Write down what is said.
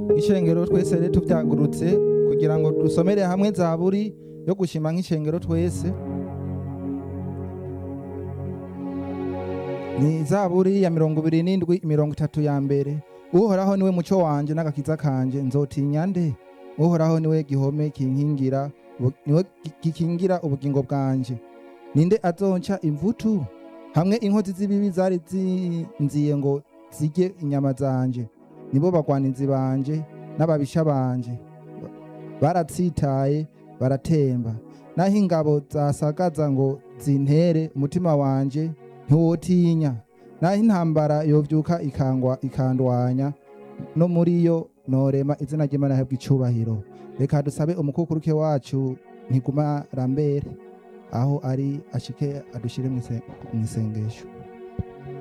ishengero twese rero tubyagurutse kugira ngo dusomere hamwe zaburi yo gushima nk'ishengero twese ni zaburi ya mirongo ibiri n'indwi mirongo itatu ya mbere uhoraho niwe muco wanje n'agakiza kanje nzotinya nde uhoraho niwe gihome kinkingira ubu- niwe gi- gikingira ubugingo bwanje ninde azonca imvutu hamwe inkozi z'ibibi zari zinziye ngo zirye inyama zanje nibo bagwanizi banje n'ababisha banje baratsitaye baratemba naho ingabo zasagaza ngo zintere umutima wanje ntiwotinya naho intambara yovyuka ikangwa ikandwanya no muri yo norema izina ry'imana hebwa icubahiro reka dusabe umukukuruke wacu ntiguma rambere aho ari ashike adushire mw'ise- mw'isengesho